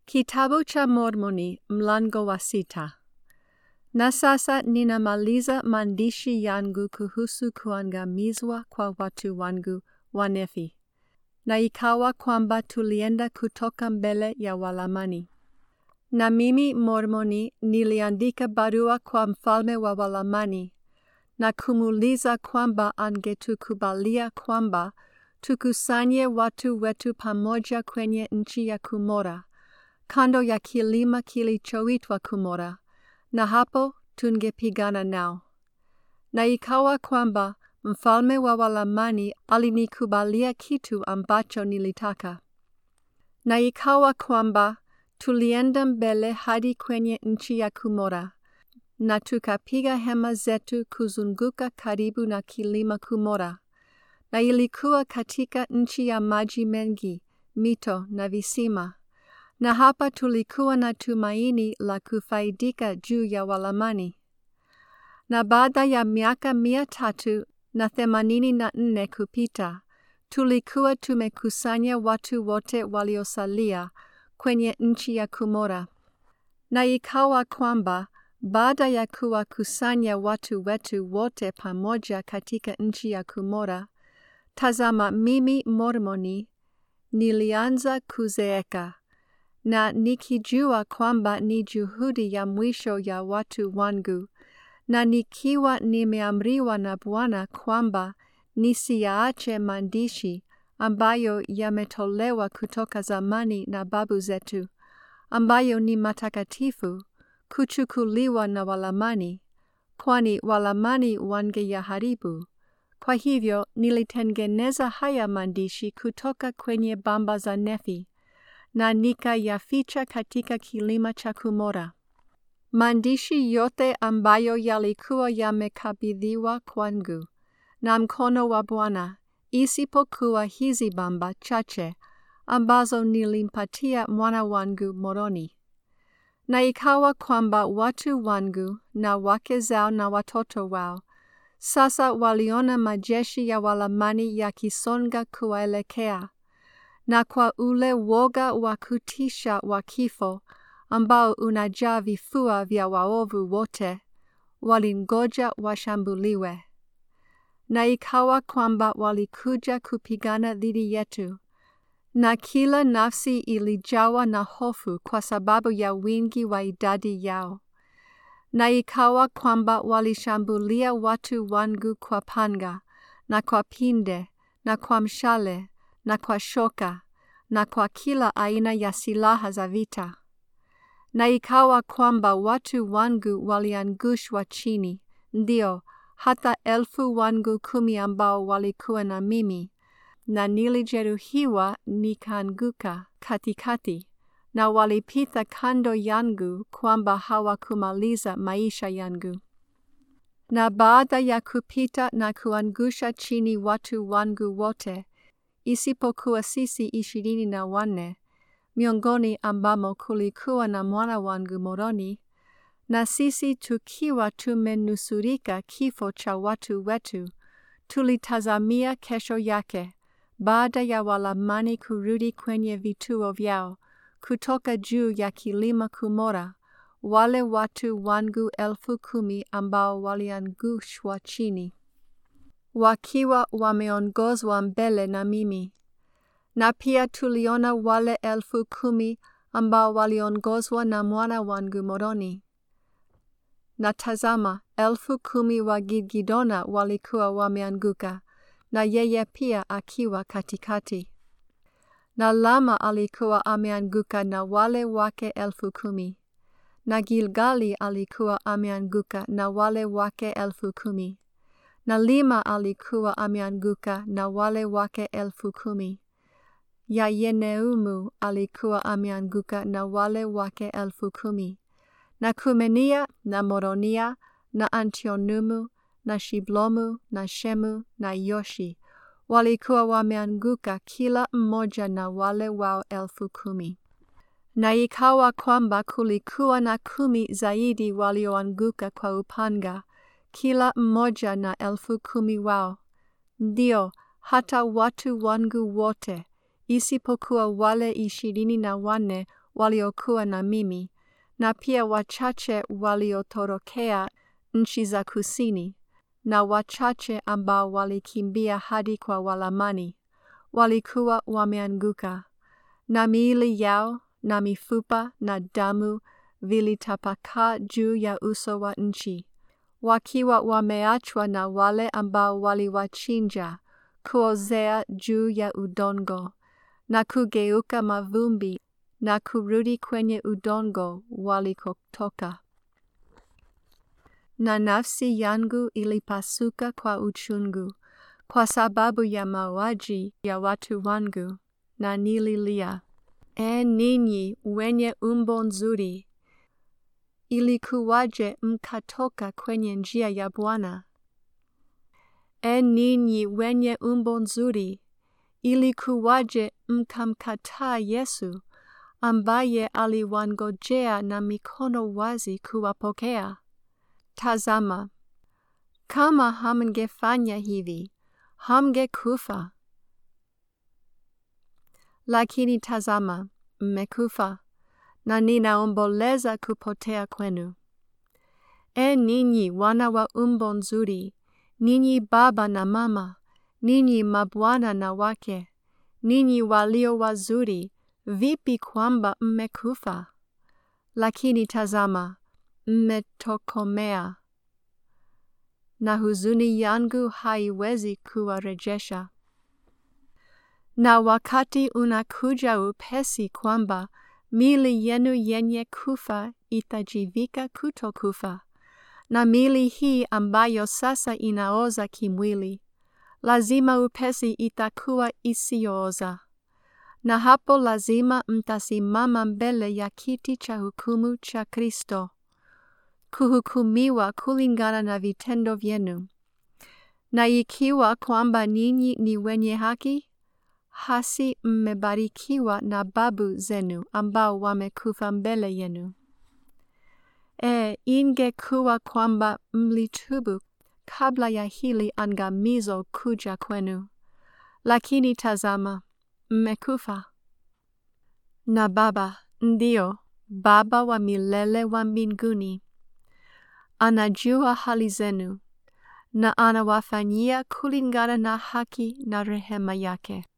Kitabu cha Mormoni mlango wa sita. Na sasa ninamaliza maandishi yangu kuhusu kuangamizwa kwa watu wangu Wanefi. Na ikawa kwamba tulienda kutoka mbele ya Walamani. Na mimi Mormoni niliandika barua kwa mfalme wa Walamani na kumuuliza kwamba angetukubalia kwamba tukusanye watu wetu pamoja kwenye nchi ya Kumora kando ya kilima kilichoitwa Kumora, na hapo tungepigana nao. Na ikawa kwamba mfalme wa Walamani alinikubalia kitu ambacho nilitaka. Na ikawa kwamba tulienda mbele hadi kwenye nchi ya Kumora, na tukapiga hema zetu kuzunguka karibu na kilima Kumora, na ilikuwa katika nchi ya maji mengi, mito na visima na hapa tulikuwa na tumaini la kufaidika juu ya Walamani. Na baada ya miaka mia tatu na themanini na nne kupita, tulikuwa tumekusanya watu wote waliosalia kwenye nchi ya Kumora. Na ikawa kwamba baada ya kuwakusanya watu wetu wote pamoja katika nchi ya Kumora, tazama, mimi Mormoni nilianza kuzeeka na nikijua kwamba ni juhudi ya mwisho ya watu wangu, na nikiwa nimeamriwa na Bwana kwamba nisiyaache maandishi ambayo yametolewa kutoka zamani na babu zetu, ambayo ni matakatifu, kuchukuliwa na Walamani, kwani Walamani wangeyaharibu. Kwa hivyo nilitengeneza haya maandishi kutoka kwenye bamba za Nefi na nikayaficha katika kilima cha Kumora. Maandishi yote ambayo yalikuwa yamekabidhiwa kwangu na mkono wa Bwana, isipokuwa hizi bamba chache ambazo nilimpatia mwana wangu Moroni. Na ikawa kwamba watu wangu na wake zao na watoto wao sasa waliona majeshi ya Walamani yakisonga kuwaelekea na kwa ule woga wa kutisha wa kifo ambao unajaa vifua vya waovu wote, walingoja washambuliwe. Na ikawa kwamba walikuja kupigana dhidi yetu, na kila nafsi ilijawa na hofu kwa sababu ya wingi wa idadi yao. Na ikawa kwamba walishambulia watu wangu kwa panga, na kwa pinde, na kwa mshale, na kwa shoka, na kwa kila aina ya silaha za vita. Na ikawa kwamba watu wangu waliangushwa chini, ndio hata elfu wangu kumi ambao walikuwa na mimi, na nilijeruhiwa nikaanguka katikati, na walipita kando yangu kwamba hawakumaliza maisha yangu. Na baada ya kupita na kuangusha chini watu wangu wote, isipokuwa sisi ishirini na wanne, miongoni ambamo kulikuwa na mwana wangu Moroni, na sisi tukiwa tumenusurika kifo cha watu wetu, tulitazamia kesho yake, baada ya Walamani kurudi kwenye vituo vyao, kutoka juu ya kilima Kumora, wale watu wangu elfu kumi ambao waliangushwa chini wakiwa wameongozwa mbele na mimi. Na pia tuliona wale elfu kumi ambao waliongozwa na mwana wangu Moroni. Na tazama, elfu kumi wa Gidgidona walikuwa wameanguka, na yeye pia akiwa katikati. Na Lama alikuwa ameanguka na wale wake elfu kumi. Na Gilgali alikuwa ameanguka na wale wake elfu kumi na Lima alikuwa ameanguka na wale wake elfu kumi. Ya Yeneumu alikuwa ameanguka na wale wake elfu kumi. Na Kumenia na Moronia na Antionumu na Shiblomu na Shemu na Yoshi walikuwa wameanguka kila mmoja na wale wao elfu kumi. Na ikawa kwamba kulikuwa na kumi zaidi walioanguka kwa upanga kila mmoja na elfu kumi wao, ndio hata watu wangu wote isipokuwa wale ishirini na wanne waliokuwa na mimi, na pia wachache waliotorokea nchi za kusini, na wachache ambao walikimbia hadi kwa Walamani, walikuwa wameanguka, na miili yao na mifupa na damu vilitapakaa juu ya uso wa nchi, wakiwa wameachwa na wale ambao waliwachinja kuozea juu ya udongo na kugeuka mavumbi na kurudi kwenye udongo walikotoka. Na nafsi yangu ilipasuka kwa uchungu kwa sababu ya mauaji ya watu wangu, na nililia, E ninyi wenye umbo nzuri, ilikuwaje mkatoka kwenye njia ya Bwana? E ninyi wenye umbo nzuri, ilikuwaje mkamkataa Yesu ambaye aliwangojea na mikono wazi kuwapokea? Tazama, kama hamngefanya hivi, hamngekufa. Lakini tazama, mmekufa, na ninaomboleza kupotea kwenu. E ninyi wana wa umbo nzuri, ninyi baba na mama, ninyi mabwana na wake, ninyi walio wazuri, vipi kwamba mmekufa? Lakini tazama, mmetokomea, na huzuni yangu haiwezi kuwarejesha. Na wakati unakuja upesi kwamba mili yenu yenye kufa itajivika kutokufa, na mili hii ambayo sasa inaoza kimwili, lazima upesi itakuwa isiyooza. Na hapo lazima mtasimama mbele ya kiti cha hukumu cha Kristo, kuhukumiwa kulingana na vitendo vyenu. Na ikiwa kwamba ninyi ni wenye haki, hasi mmebarikiwa na babu zenu ambao wamekufa mbele yenu. E, ingekuwa kwamba mlitubu kabla ya hili angamizo kuja kwenu, lakini tazama, mmekufa. Na Baba, ndio Baba wa milele wa mbinguni, anajua hali zenu na anawafanyia kulingana na haki na rehema yake.